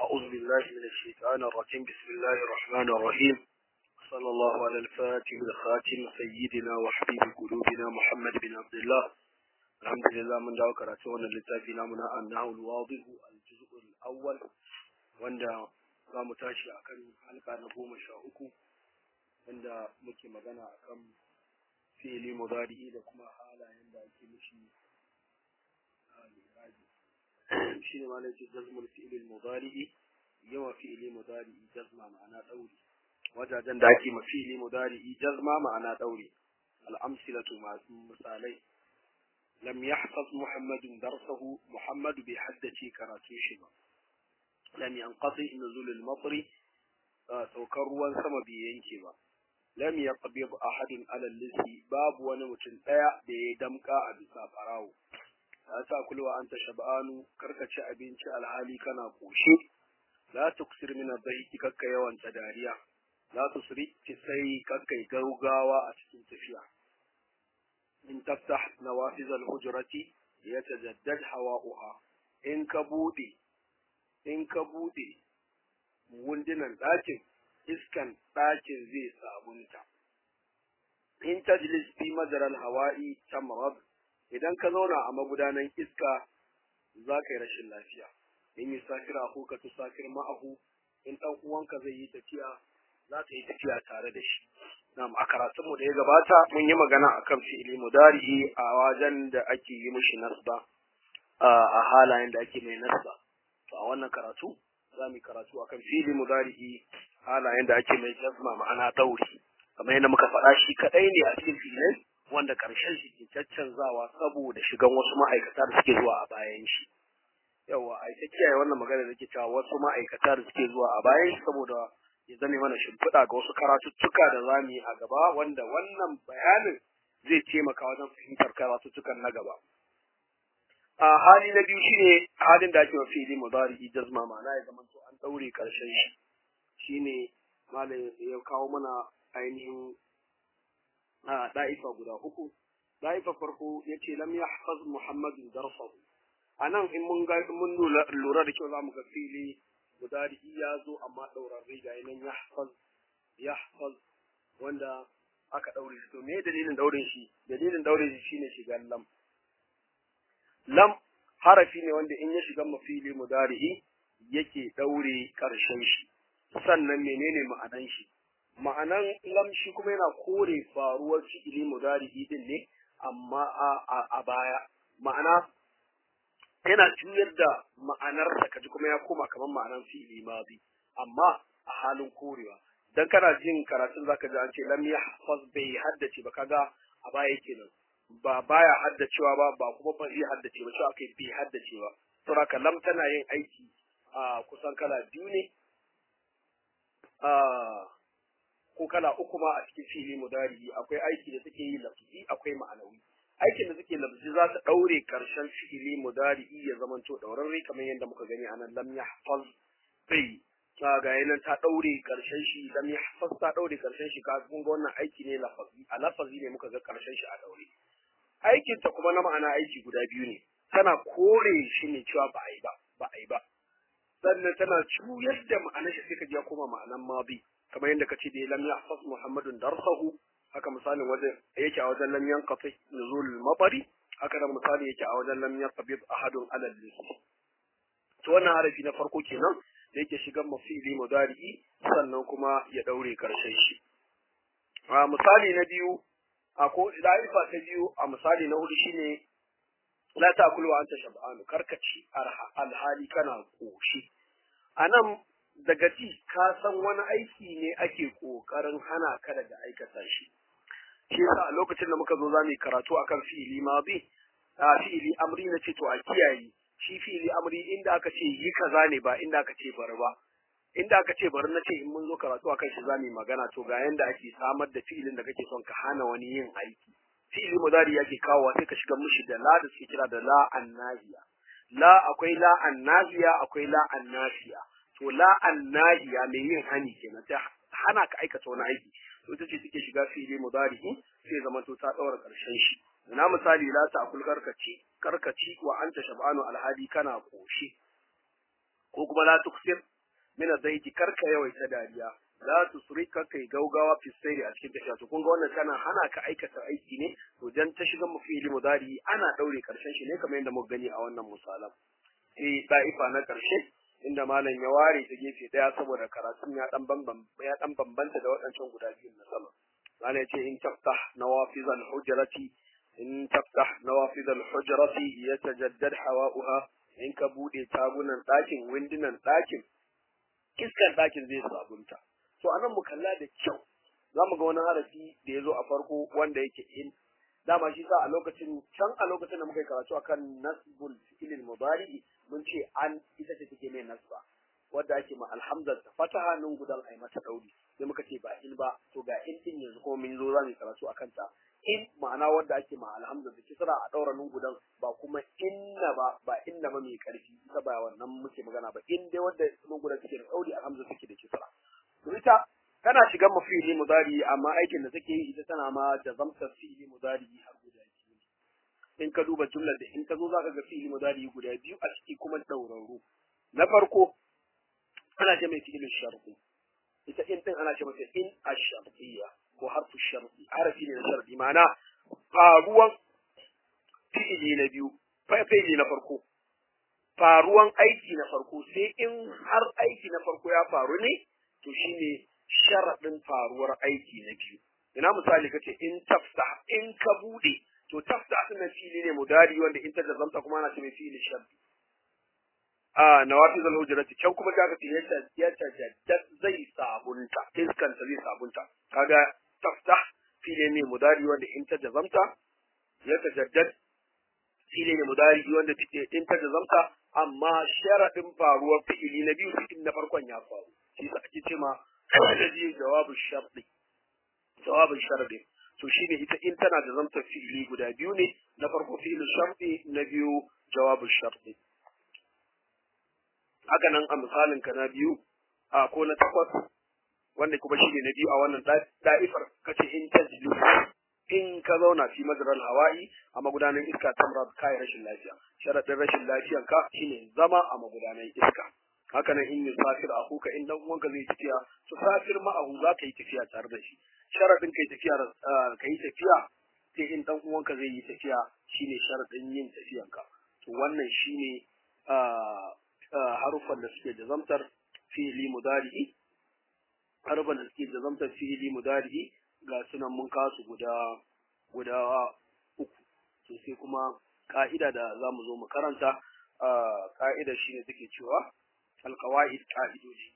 أعوذ بالله من الشيطان الرجيم بسم الله الرحمن الرحيم صلى الله على الفاتح الخاتم سيدنا وحبيب قلوبنا محمد بن عبد الله الحمد لله من دعوة كراتون للتافي نامنا أنه الواضح الجزء الأول wanda za mu tashi a kan halka na goma sha uku wanda muke magana a kan fi'ili mudari'i da kuma halayen da ake mishi shi ne malai ce jazmul fi'ilil mudari'i yawa fi'ili mudari'i jazma ma'ana ɗauri wajajen da ake ma fi'ili mudari'i jazma ma'ana ɗauri al'amsilatu masu misalai lam yahfaz muhammadun darsahu muhammadu bai haddace karatun shi ba lam yanqati nuzul al-matri saukar ruwan sama bai yanke ba lam yaqbid ahadun ala lisi babu wani mutum daya da ya damka a bisa barawo la ta kulwa anta shab'anu karka ci abinci alhali kana koshi la tuksir min adh kakka yawan ta dariya la tusri sai kakka gaugawa a cikin tafiya in taftah nawafiz al-hujrati yatajaddad hawa'uha in ka bude in ka buɗe wundunan ɗakin iskan ɗakin zai sabunta in tajlis fi madaral hawa'i tamrad idan ka zauna a magudanan iska za ka yi rashin lafiya in yi safira ko ka tu safir ma'ahu in ɗan uwanka zai yi tafiya za ka yi tafiya tare da shi Na'am a karatunmu da ya gabata mun yi magana akan fi'ili mudari'i a wajen da ake yi mishi nasba a halayen da ake mai nasba to a wannan karatu za mu yi karatu akan fili mudari'i halayen da ake mai jazma ma'ana dauri kamar yadda muka faɗa shi kaɗai ne a cikin filin wanda ƙarshen shi ke caccanzawa saboda shigan wasu ma'aikata da suke zuwa a bayan shi yawa a ta kiyaye wannan magana da ke cewa wasu ma'aikata da suke zuwa a bayan shi saboda ya zame mana shimfiɗa ga wasu karatuttuka da za mu yi a gaba wanda wannan bayanin zai taimaka wajen fahimtar karatuttukan na gaba a hali na biyu shine halin da ake wa fili mudari jazma ma'ana ya zama to an daure karshen shi shine malam ya kawo mana ainihin a da'ifa guda uku da'ifa farko yace lam yahfaz muhammadun darsahu anan in mun ga mun lura da kyau zamu ga fili mudari ya zo amma dauran riga nan yahfaz yahfaz wanda aka daure shi to me dalilin daurin shi dalilin daurin shi shine shigan lam lam harafi ne wanda in ya shiga mafili mudari'i yake daure karshen shi sannan menene ma'anan shi ma'anan lam shi kuma yana kore faruwar fi'ili mudari'i din ne amma a, a, baya ma'ana yana juyar da ma'anar sa kaji kuma ya koma kamar ma'anan fi'ili madi amma a halin korewa dan kana jin karatun zaka ji an ce lam yahfaz bai haddace ba kaga a baya kenan ba baya haddacewa ba ba kuma ba zai haddace ba cewa kai bai haddace ba saboda lam tana yin aiki a kusan kala biyu ne a ko kala uku ma a cikin fili mudari akwai aiki da take yi lafzi akwai ma'anawi aikin da take lafzi za ta daure karshen fi'ili mudari ya zamanto daurarre kamar yadda muka gani anan lam yahfaz bai ga yanan ta daure karshen shi lam yahfaz ta daure karshen shi ka kun ga wannan aiki ne lafazi a lafazi ne muka ga karshen shi a daure aikinta kuma na ma'ana aiki guda biyu ne tana kore shi ne cewa ba a yi ba ba a yi ba sannan tana juyar da ma'anar shi sai ka ya koma ma'anan mabi kamar yadda kace da lam yahfaz muhammadun darsahu haka misalin wajen yake a wajen lam yanqati nuzul mabari haka da misali yake a wajen lam yanqabid ahadun ala lisi to wannan harafi na farko kenan da yake shigan mafili mudari'i sannan kuma ya daure karshen shi a misali na biyu a ko da'ifa ta biyu a misali na hudu shine la ta'kulu wa anta shab'an karkaci alhali kana koshi anan daga ji ka san wani aiki ne ake kokarin hana ka daga aikata shi shi yasa a lokacin da muka zo zamu karatu akan fi'ili madi a fi'ili amri na ce to a kiyaye shi fi'ili amri inda aka ce yi kaza ne ba inda aka ce bari ba inda aka ce bari na ce in mun zo karatu akan shi zamu yi magana to ga yanda ake samar da fi'ilin da kake son ka hana wani yin aiki fi'ili mudari yake kawowa sai ka shiga mishi da la da suke kira da la annahiya la akwai la annahiya akwai la annafiya to la annahiya mai yin hani kenan ta hana ka aikata wani aiki to ita ce take shiga fi'ili mudari sai zama to ta daura karshen shi na misali la ta akul karkaci karkaci wa anta shab'anu alhadi kana koshi ko kuma la tuksir min adaiki karka yawaita dariya la tusrika kai gaugawa fi sayri a cikin tafiya to kun ga wannan tana hana ka aikata aiki ne to dan ta shiga mu fi'ili mudari ana daure karshen shi ne kamar yadda muka gani a wannan misalan sai da'ifa na karshe inda malam ya ware ta gefe daya saboda karatun ya dan bamban ya dan bambanta da waɗancan guda biyu na sama malam ya ce in taftah nawafizal hujrati in taftah nawafizal hujrati yatajaddad hawa'uha in ka bude tagunan ɗakin windunan ɗakin iskar ɗakin zai sabunta to anan mu kalla da kyau za mu ga wani harafi da ya zo a farko wanda yake in dama shi sa a lokacin can a lokacin da muka yi karatu akan nasbul fi'il mudari mun ce an ita ce take mai nasba wadda ake ma alhamdar ta fataha nun gudan ai mata dauri sai muka ce ba in ba to ga in din yanzu kuma mun zo za mu karatu akan ta in ma'ana wadda ake ma alhamdar da kisra a daura nun gudan ba kuma inna ba ba inna ba mai karfi ita ba wannan muke magana ba in dai wadda nun gudan take da dauri alhamdar take da kisra to ita tana shigan mu fi'ili mudari amma aikin da take yi ita tana ma da zamtar fi'ili mudari har guda biyu in ka duba jumlar da in ka zo zaka ga fi'ili mudari guda biyu a ciki kuma daurarru na farko ana ce mai fi'ilin sharfi ita in din ana ce mata in ash-shartiyya ko harfu sharfi harafi ne na sharfi ma'ana faruwan fi'ili na biyu fi'ili na farko faruwan aiki na farko sai in har aiki na farko ya faru ne to shine sharaɗin faruwar aiki na biyu. Ina misali kace in tafsa in ka bude to tafsa din fili ne mudari wanda in ta zamta kuma ana ce mai fili sharri. A nawafi zal hujrati can kuma kaga ce yata yata jaddad zai sabunta iskan ta zai sabunta. Kaga tafsa fili ne mudari wanda in ta zamta yata jaddad fili ne mudari wanda in ta zamta amma sharaɗin faruwar fi'ili na biyu fi'il na farkon ya faru. Shi sa ake ce ma الذي جواب الشرط جواب الشرط to shine ita in tana da zamtar fi'ili guda biyu ne na farko fi'il sharti na biyu jawabu sharti haka nan a misalin ka na biyu a ko na takwas wanda kuma shine na biyu a wannan da'ifar kace in tajlu in ka zauna fi madral hawa'i a magudanan iska tamra kai rashin lafiya sharadin rashin lafiyan ka shine zama a magudanan iska haka nan in yusafir akuka in dan uwanka zai tafiya to safir ma'ahu za ka yi tafiya tare da shi sharadin kai tafiya kai tafiya sai in dan uwanka zai yi tafiya shine sharadin yin tafiyanka to wannan shine harufan da suke jazamtar fi'ili mudari'i harufan da suke jazamtar fi'ili mudari'i ga sunan mun kasu guda guda uku to sai kuma ka'ida da za mu zo mu karanta ka'ida shine take cewa القواعد قاعدوجي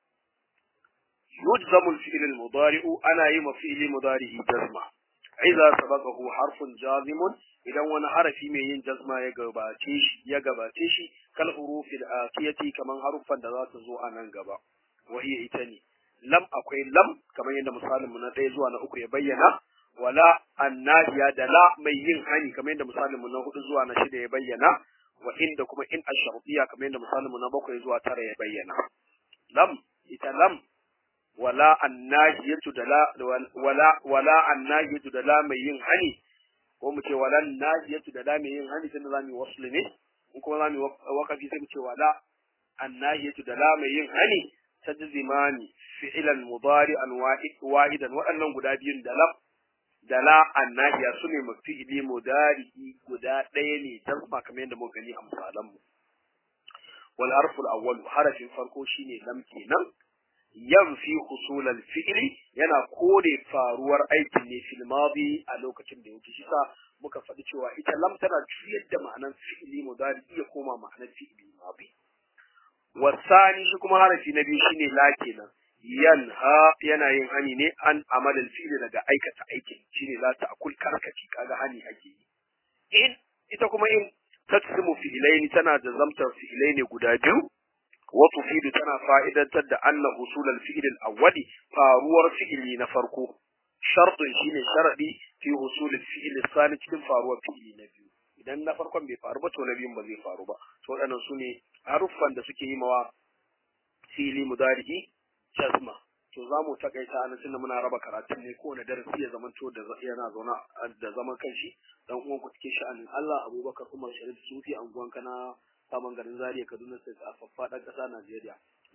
يجزم الفعل المضارع أنا يم فعل مضارع جزمة إذا سبقه حرف جازم إذا وانا حرفي من جزمة يقباتيش يقباتيش كالحروف الآتية كمان حرفا ذات زو أنا قبا وهي إتني لم أقول لم كما يند مثال من تيزو أنا أكو يبينا ولا الناهية دلا ميين هاني كما يند مثال من هدو أنا شد يبينا wa inda kuma in ash-shartiyya kamar yadda misalin mu na bakwai zuwa tara ya bayyana lam ita lam wala annahiyatu da la wala wala annahiyatu da la mai yin hani ko mu ce wala annahiyatu da la mai yin hani tunda zamu wasl ne in kuma zamu wakafi sai mu ce wala annahiyatu da la mai yin hani tajzimani fi'lan mudari'an wahidan waɗannan guda biyun da lam da la annahiya su ne mafi'ili mudari'i guda ɗaya ne jazma kamar yadda muka gani a misalan mu wal harful awwal harafin farko shine lam kenan yanfi husul al fi'li yana kore faruwar aikin ne fil madi a lokacin da yake shisa muka faɗi cewa ita lam tana juyar da ma'anar fi'ili mudari'i ya koma ma'anar fi'ili madi wasani shi kuma harafi na biyu shine la kenan yanha yana yin hani ne an amalin fi'li daga aikata aikin shine la ta'kul karkaci kaga hani ake yi in ita kuma in taksimu fi'ilaini tana da zamtar fi'ilaini guda biyu wa tufidu tana fa'idantar da anna usul al-fi'l al-awwali faruwar fi'ili na farko shartun shine sharadi fi usul al-fi'l al-thani cikin faruwar fi'ili na biyu idan na farkon bai faru ba to na biyun ba zai faru ba to waɗannan su ne haruffan da suke yi mawa fi'ili mudari'i jazma to za mu takaita anan tunda muna raba karatun ne kowane darasi ya zamanto da yana zauna da zaman kanshi dan uwan ku cikin sha'anin Allah Abubakar Umar Sharif Sufi anguwan kana saman garin Zaria Kaduna State a faffaɗar ƙasa Najeriya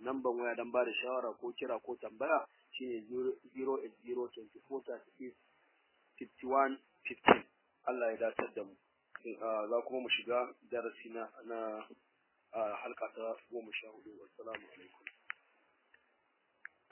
namban waya dan ba da shawara ko kira ko tambaya shine 08024365115 Allah ya datar da mu za kuma mu shiga darasi na na halka ta goma sha hudu wassalamu alaikum